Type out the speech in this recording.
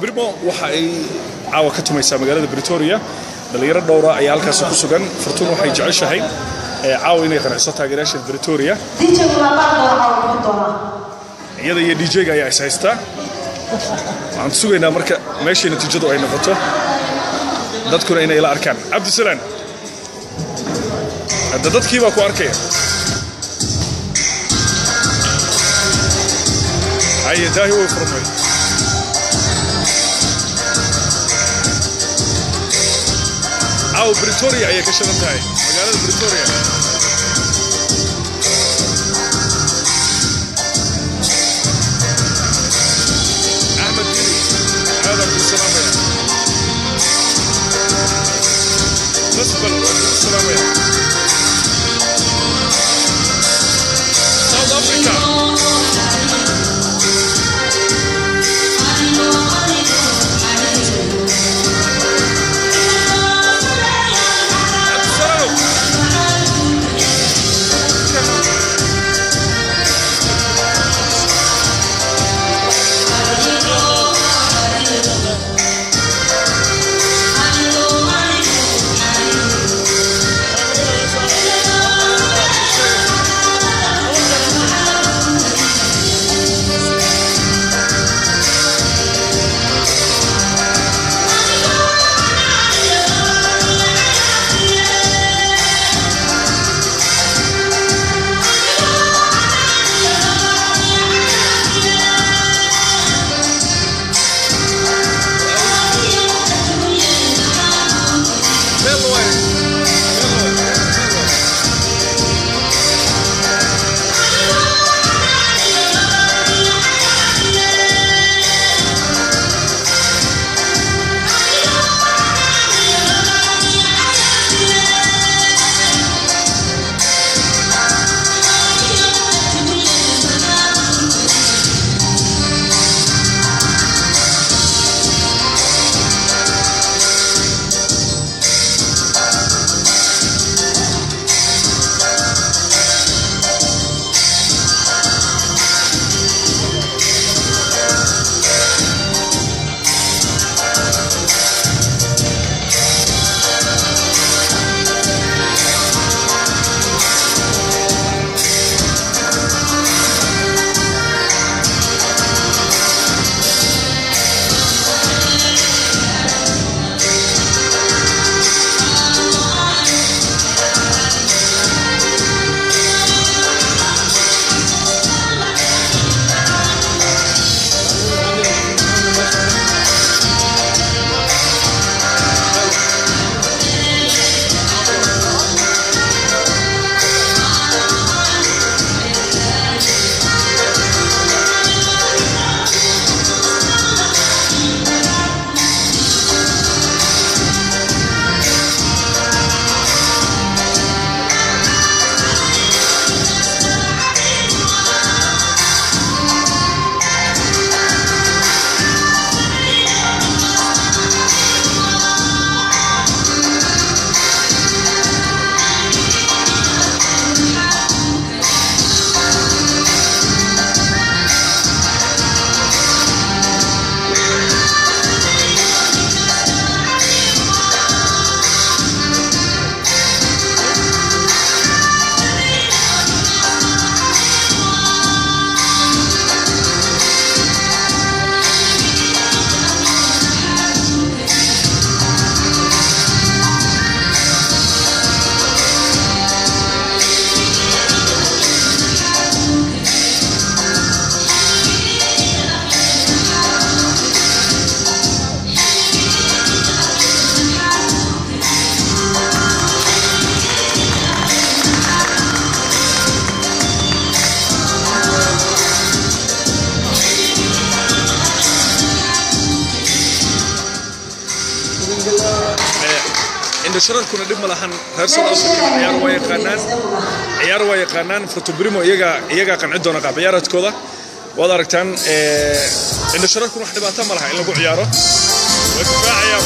brimo waxa ay caawa ka tumaysaa magaalada britoria dhallinyaro dhowra ayaa halkaasi ku sugan fortun waxay jeceshahay caawa inay qanciso taageerayaasha britoria iyada iyo dj-ga ayaa is haystaa waxaan sugaynaa marka meeshay natiijadu ay noqoto dadkuna inay ila arkaan cabdisalaan hadda dadkii baa ku arkaya haye daahi way furmay caawa britoria ayay ka shidan tahay magaalada britoria axmed dili aadaan ku salaamaya musbal waan ku salaamaya south africa indhashararkuna dhib ma lahan reer south africa ciyaar waa yaqaanaan ciyaar waa yaqaanaan fotobrimo iyagaa iyagaa qanci doona qaab ciyaareedkooda waad aragtaan indhashararkuna wax dhibaato ma laha in lagu ciyaaro way difaacayaan